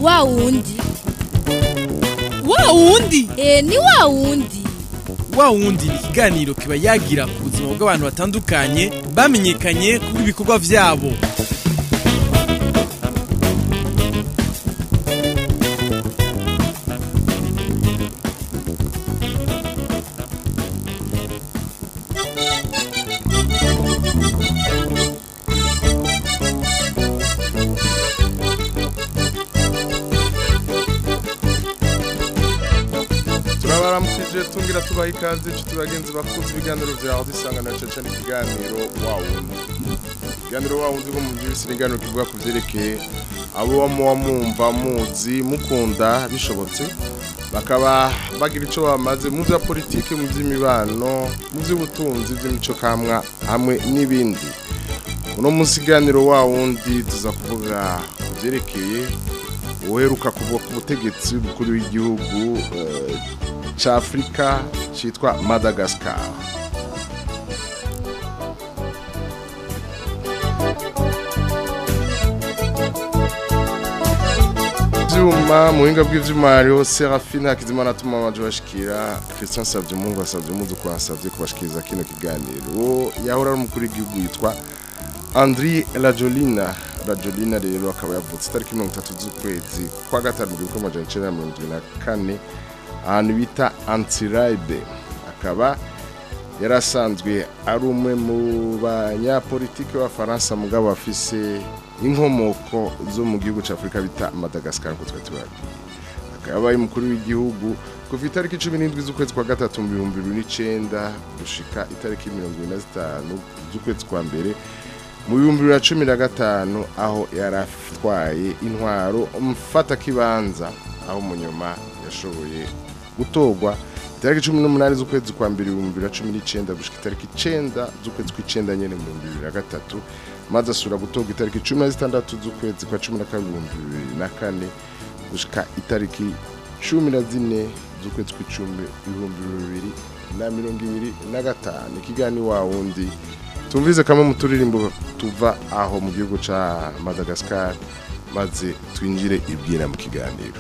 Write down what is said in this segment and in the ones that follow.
wa wundi wa wundi e ni wa wundi wa wundi ni ikiganiro kiba yagira ku buzima bw'abantu batandukanye bamenyekanye kuri ibikorwa vyabo turabaramukije tungira tubaha ikaze inshuti bagenzi bakunze ibiganiro vyawe dusanga na caca n'ikiganiro wa wundi ikiganiro wa wundi bwo mu by'ibisi n'iganiro kivuga ku vyerekeye abo muba mwumva muzi mukunda bishobotse bakaba bagira ico bamaze mu vya politike mu vy'imibano mu vy'ubutunzi vy'imico kamwa hamwe n'ibindi uno munsi ikiganiro wa wundi tuza kuvuga ku vyerekeye uheruka kuvuga ku butegetsi bukuru w'igihugu eh, ca Afrika citwa Madagascar vyuma muhinga bw'ivyuma hariho Serafine Hakizimana atuma amaje bashikira Christian Savye Mungu asavye muzu kwansavye kubashikiriza kino kiganiro yahora ari umukuru w'igihugu yitwa Andri Rajolina Rajolina rero akaba yavutse itariki mirongo itatu z'ukwezi kwa gatanu mu gihumbi amajana icenda na mirongo irindwi na kane ahantu bita Antirabe akaba yari asanzwe ari umwe mu banyapolitiki b'abafaransa mugabo afise inkomoko zo mu gihugu cya Afurika bita Madagascar nk'uko twari tubabwiye akaba yabaye umukuru w'igihugu kuva itariki cumi n'indwi z'ukwezi kwa gatatu mu bihumbi bibiri n'icenda gushika itariki mirongo ibiri na zitanu z'ukwezi kwa mbere mu bihumbi bibiri na cumi na gatanu aho yari atwaye intwaro mfatakibanza aho mu nyuma yashoboye gutorwa itariki cumi n'umunani z'ukwezi kwa mbere ibihumbi bibiri na cumi n'icenda gushika itariki icenda z'ukwezi kw'icenda nyene mu bihumbi bibiri na gatatu maze asubira gutorwa itariki cumi na zitandatu z'ukwezi kwa cumi na kabiri ibihumbi bibiri na kane gushika itariki cumi na zine z'ukwezi kw'icumi ibihumbi bibiri na mirongo ibiri na gatanu ikiganiro wa wundi tumvize kamwe mu turirimbo tuva aho mu gihugu ca Madagascar maze twinjire ibwira mu kiganiro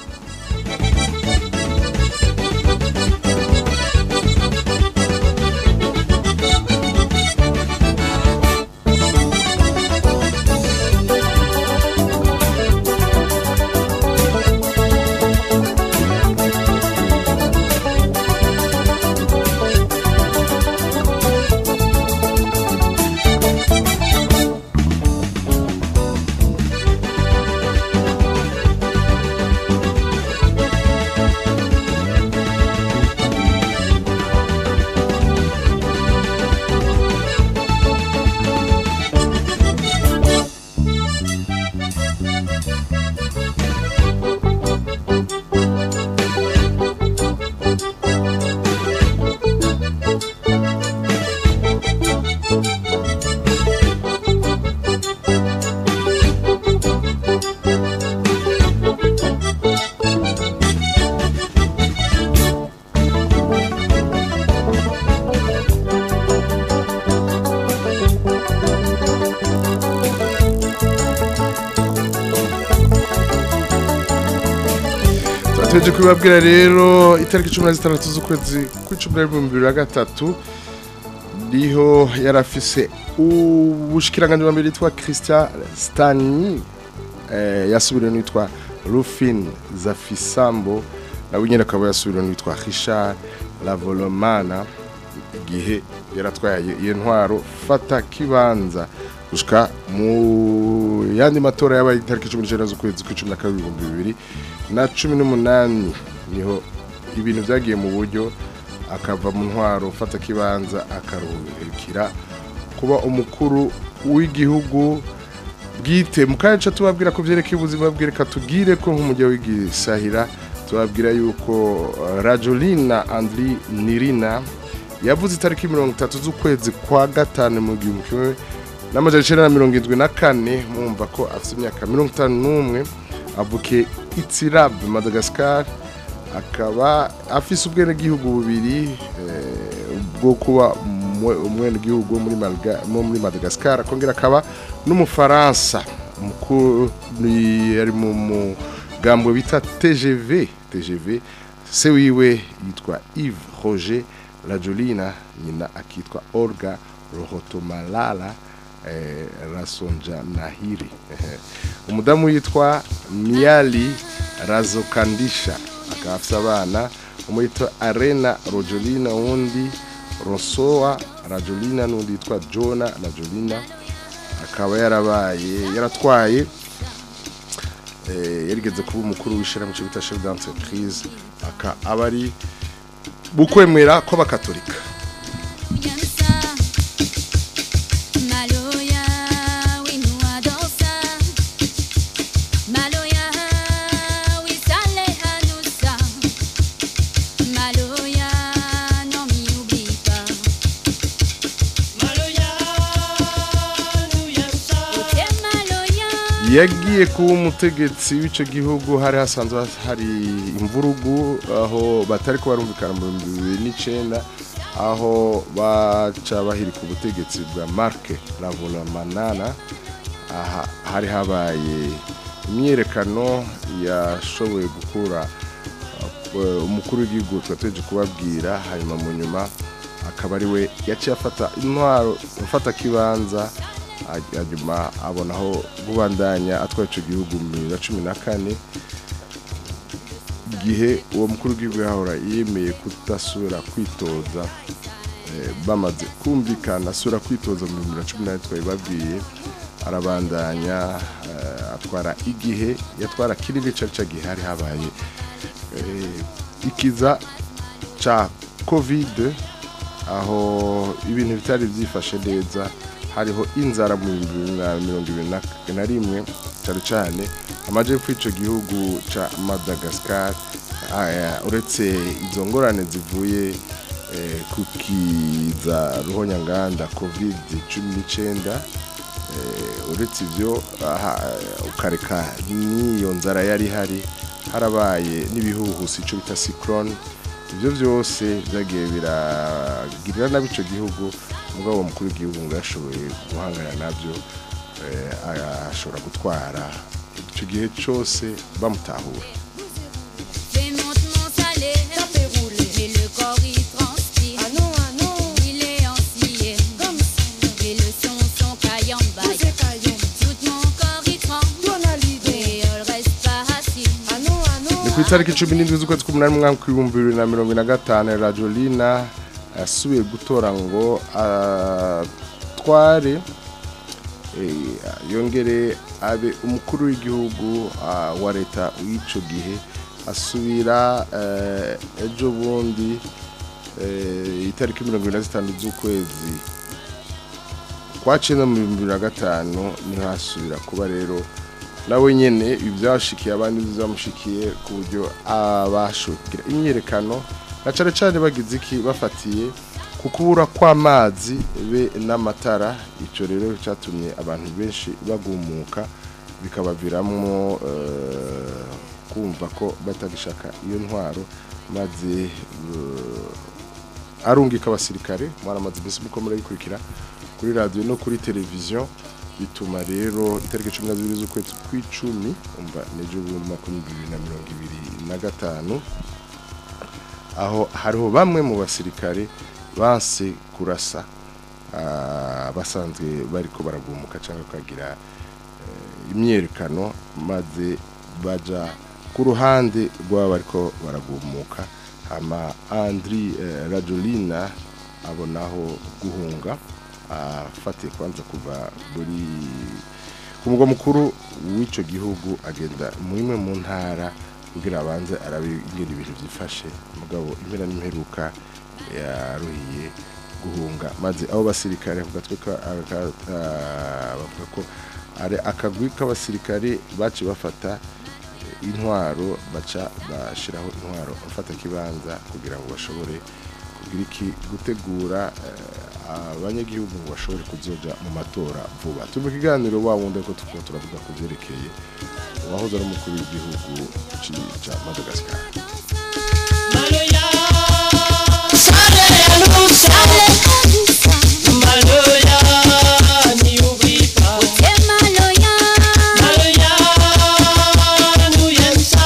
turategereje kubibabwira rero itariki cumi na zitandatu z'ukwezi kw'icumi na bibiri bibiri na gatatu niho yari afise ubushikiranganji wa mbere yitwa christian stani eh, yasubiriwe n'uwitwa rufin zafisambo nawe nyine akaba yasubiriwe n'uwitwa richard lavolomana igihe yaratwaye iyo ntwaro fata kibanza gushika mu yandi matora yabaye itariki cumi n'icenda z'ukwezi kw'icumi na kabiri ibihumbi bibiri na cumi n'umunani niho ibintu byagiye mu buryo akava mu ntwaro ufata kibanza akaruhukira kuba umukuru w'igihugu bwite mu kanya ca tubabwira ko vyerekeye ubuzima bwereka tubwire ko nk'umujyi w'igisahira tubabwira yuko uh, Rajolina Andri Nirina yavuze itariki mirongo itatu z'ukwezi kwa gatanu mu gihumbi kimwe n'amajana icenda na mirongo indwi na kane mwumva ko afite imyaka mirongo itanu n'umwe avukiye Itzirab Madagascar akaba afise ubwenegihugu bubiri eh, bwo kuba umwenegihugu wo muri Malga- wo muri Madagascar akongera akaba n'umufaransa mukuru ni- yari mu mu umugambwe bita TGV TGV se wiwe yitwa Yves Roger Rajolina nyina akitwa Olga Rohotomalala eh, Rasonja Nahiri Ehe. umudamu yitwa Miali Razokandisha akaba afite abana umwe yitwa Arena Rojolina uwundi Rosoa Rajolina n'undi yitwa Jona Rajolina akaba yarabaye yaratwaye eh, yarigeze kuba umukuru w'ishyirahamwe cyo bita chef d'entreprise aka aba ari bukwemera kw'abakatolika Yansa, Maloya, oui nous adore ça. Maloya, oui ça l'est à nous ça. Maloya, non m'y oublie pas. Ote Maloya. yagiye kuba umutegetsi w'icyo gihugu hari hasanzwe hari imvurugu aho batari ko barumvikana mu bihumbi bibiri n'icyenda aho baca bahirika ubutegetsi bwa marke ravulamanana aha hari habaye imyiyerekano yashoboye gukura uh, umukuru w'igihugu twateje kubabwira hanyuma mu nyuma akaba ari we yaciye afata intwaro afata kibanza hanyuma abonaho kubandanya atwaye icyo gihugu mu bibiri na cumi na kane igihe uwo mukuru w'igihugu yahora yemeye kudasubira kwitoza eh, bamaze kumvikana asubira kwitoza mu bihumbi bibiri na cumi n'ane twabibabwiye arabandanya eh, atwara igihe yatwara kinini cari ca gihe hari habaye eh, ikiza ca covid aho ibintu bitari byifashe neza hariho inzara mu bihumbi bibiri na mirongo ibiri na- na rimwe cyane cyane amajepfo y'icyo gihugu ca madagascar aya, uretse izo ngorane zivuye eh, ku kiza ruhonyanganda covid cumi n'icyenda eh, uretse ibyo aha, ukareka n'iyo nzara yari ihari harabaye n'ibihuhusi icyo bita cyclone ibyo byose byagiye biragirira nabi icyo gihugu mugabo uwo mukuru w'igihugu ngo yashoboye guhangana nabyo eh, ashobora gutwara icyo gihe cyose bamutahura Fais monte mon salaire. Ça fait rouler. Et le corps il transpire. Ah non, ah non, Il est en cire. comme ça. Et le son, son caillambaille. Vous êtes caillon. Tout mon corps il tremble. Donalido. Et elle reste pas assis. Ah non, ah non. ni ku itariki cumi n'indwi z'ukwezi k'umunani mu mwaka w'ibihumbi bibiri na mirongo ine na gatanu radiolina yasubiye gutora ngo atware eh, yongere abe umukuru w'igihugu ah, wa leta w'icyo gihe asubira eh, ejo bundi eh, itariki mirongo ine na zitanu z'ukwezi kwa cyenda mu bihumbi bibiri na gatanu niho hasubira kuba rero nawe nyene ibyashikiye abandi bizamushikiye ku buryo abashukira imyerekano na cane cane bagize iki bafatiye ku kubura kw'amazi be n'amatara ico rero cyatumye abantu benshi bagumuka bikabaviramwo eh, kumva ko batagishaka iyo ntwaro maze eh, arungika abasirikare mwaramaze mbese muko murayikurikira kuri radiyo no kuri televiziyo bituma rero itariki cumi na zibiri z'ukwezi kw'icumi umva n'ejo bundi makumyabiri bibiri na mirongo ibiri na gatanu aho hariho bamwe mu basirikare banse kurasa ah, basanzwe bariko baragumuka cyangwa bakagira eh, imyerekano maze baja ku ruhande rw'aba bariko baragumuka hama andri eh, rajolina abonaho guhunga afatiye kwanza kuva muri ku mugwa mukuru w'icyo gihugu agenda mu imwe mu ntara kugira abanze arabe ingene ibintu byifashe mugabo impera n'imperuka yaruhiye guhunga maze abo basirikare ku gatwe ka- aka- ah, bavuga ko ari akagwi k'abasirikare baci bafata eh, intwaro baca bashiraho intwaro bafata kibanza kugira ngo bashobore kugira iki gutegura eh, abanyagihugu ngo bashobore kuzoja mu matora vuba turi mu kiganiro wa wundi ko tukaba turavuga ku byerekeye uwahoze ari umukuru w'igihugu ci- ca madagascar Maloya, Allez, Addissa. Maloya, n'y oublie pas. Ote Maloya. Maloya, nous y aime ça.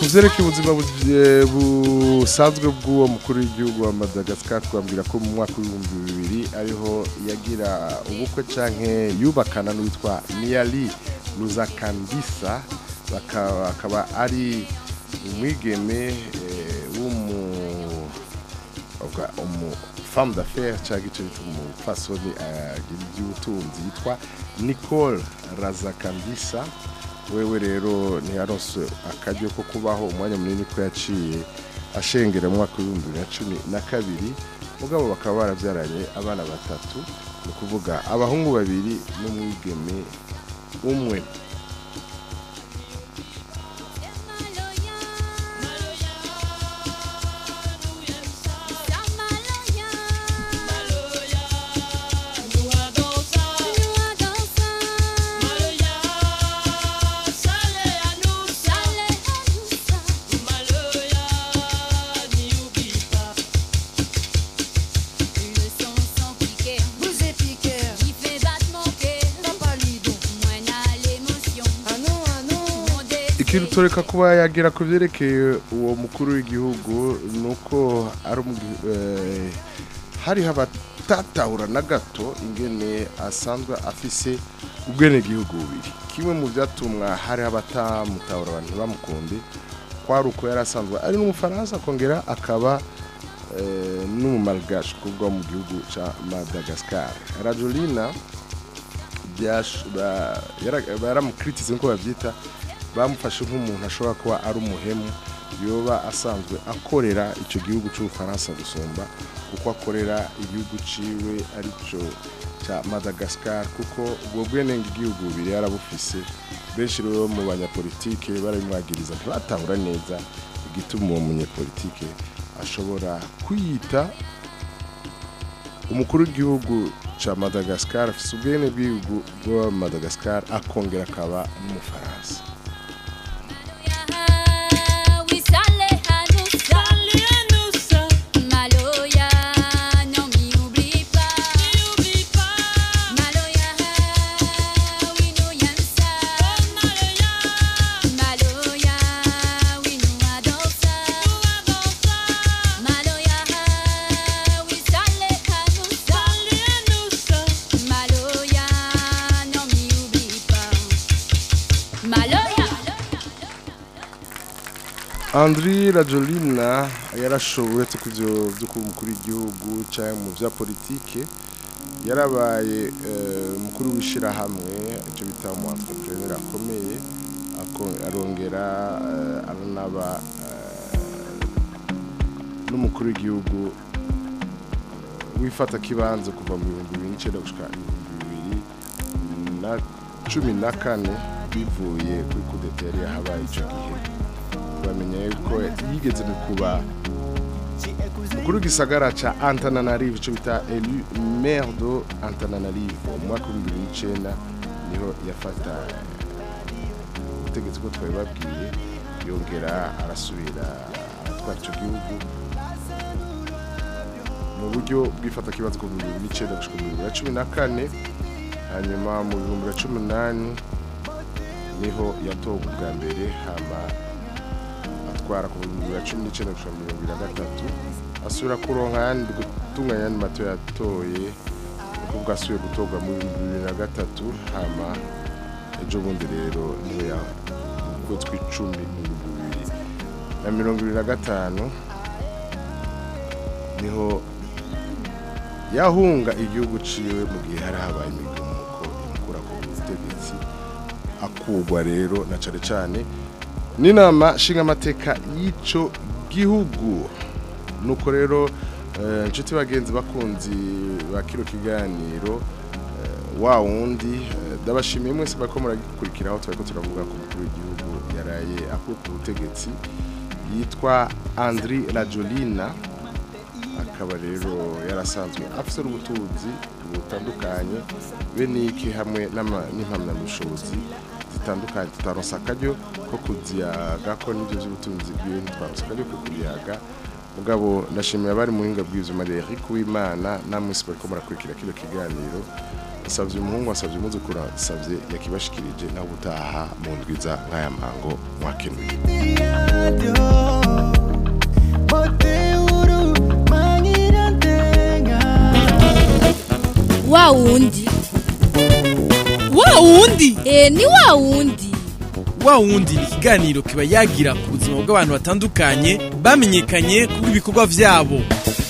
vyerekeye ubuzima bu- eh, busanzwe bw'uwo mukuru w'igihugu wa Madagascar twambwira ko mu mwaka w'ibihumbi bibiri ariho yagira ubukwe canke yubakana n'uwitwa Niali Luzakandisa bakaba akaba ari umwigeme eh, w'umu uvuga umu femme d'affaires cyangwa icyo bita umupfasoni agira iby'ubutunzi yitwa Nicole Razakandisa wewe rero ntiyaronse akaryo ko kubaho umwanya munini ko yaciye ashengera mu mwaka w'ibihumbi bibiri na cumi na kabiri mugabo bakaba barabyaranye abana batatu ni ukuvuga abahungu babiri n'umwigeme umwe Vous êtes piqueur. Papa Lido. Ah non, ah non. ikintu tureka kuba yagira ku byerekeye uwo mukuru w'igihugu ni uko ari umugi- eh, hariho abatatahura na gato ingene asanzwe afise ubwenegihugu bubiri kimwe mu byatumwa hariho abatamutahura abantu bamukunde kwari uko yari asanzwe ari n'umufaransa akongera akaba eh, n'umumalgache kuva mu gihugu cya madagascar rajolina byash- ba- yara- baramukritise nkuko babyita bamufashe nk'umuntu ashobora kuba ari umuhemu yoba asanzwe akorera icyo gihugu cy'ubufaransa gusumba kuko akorera igihugu ciwe aricyo cya madagascar kuko ubwo bwenenge igihugu bubiri yarabufise benshi rero mu banyapolitike barabimwagiriza ntibatahura neza igituma uwo munyapolitike ashobora kwiyita umukuru w'igihugu cya madagascar afite ubwene bw'igihugu bwa madagascar akongera akaba n'umufaransa Maloya, non m'y oublie pas. Maloya, oui nous y aime ça. Maloya, oui nous adore ça. Maloya, oui ça l'est à nous ça. Maloya, non m'y oublie pas. Maloya. andri rajolina yarashoboye uretse ku byo byo kuba umukuru w'igihugu cyangwa mu bya politike yarabaye eh, umukuru w'ishyirahamwe icyo bita umu entrepreneur akomeye ako- arongera eh, aranaba eh, n'umukuru w'igihugu wifata kibanza kuva mu bihumbi bibiri n'icyenda gushika ibihumbi bibiri na cumi na kane bivuye kuri kudeta yari yahabaye icyo gihe bamenya yuko yigeze mu kuba mukuru w'igisagara ca Antananarivo ico bita elu maire de Antananarivo mu mwaka w'ibihumbi bibiri n'icenda niho yafata ubutegetsi bwo twari babwiye yongera arasubira aratwara ico gihugu mu buryo bw'ifata kibazo ku bihumbi bibiri n'icenda gushika mu bihumbi bibiri na cumi na kane hanyuma mu bihumbi bibiri na cumi n'umunani niho yatowe ubwa mbere hama atwara ku bihumbi bibiri na cumi n'icyenda gushika mu bihumbi bibiri na gatatu asubira kuronka ayandi gutunganya ayandi mato yatoye kuko ubwo asubiye gutorwa mu bihumbi bibiri na gatatu hama ejo bundi rero niho ya mu kwezi kw'icumi mu bihumbi bibiri na mirongo ibiri na gatanu niho yahunga igihugu ciwe mu gihe hari habaye imigumuko imukura ku butegetsi akugwa rero na cane cane n'inama nshingamateka y'ico gihugu nuko rero eh, inshuti bagenzi bakunzi ba kino kiganiro eh, wa wundi eh, ndabashimiye mwese bariko muragikurikiraho turiko turavuga ku mukuru w'igihugu yaraye akuwe ku butegetsi yitwa Andri Rajolina akaba rero yarasanzwe afise n'ubutunzi butandukanye be niki hamwe n'ama- n'impamyabushobozi zitandukanye tutaronse akaryo ko kuziyaga ko n'ibyo by'ubutunzi bwiwe ntitwaronse akaryo ko kubiyaga mugabo ndashimira abari mu buhinga bw'ivyuma Eric Uwimana namwe mwese bariko murakurikira kino kiganiro savye umuhungu asavye umuzukuru asavye yakibashikirije nawe utaha mu ndwiza nk'aya mango mwakenuye wa wundi wa wundi e ni wa wundi wa wundi ni ikiganiro kiba yagira ku buzima bw'abantu batandukanye bamenyekanye kubw'ibikorwa vyabo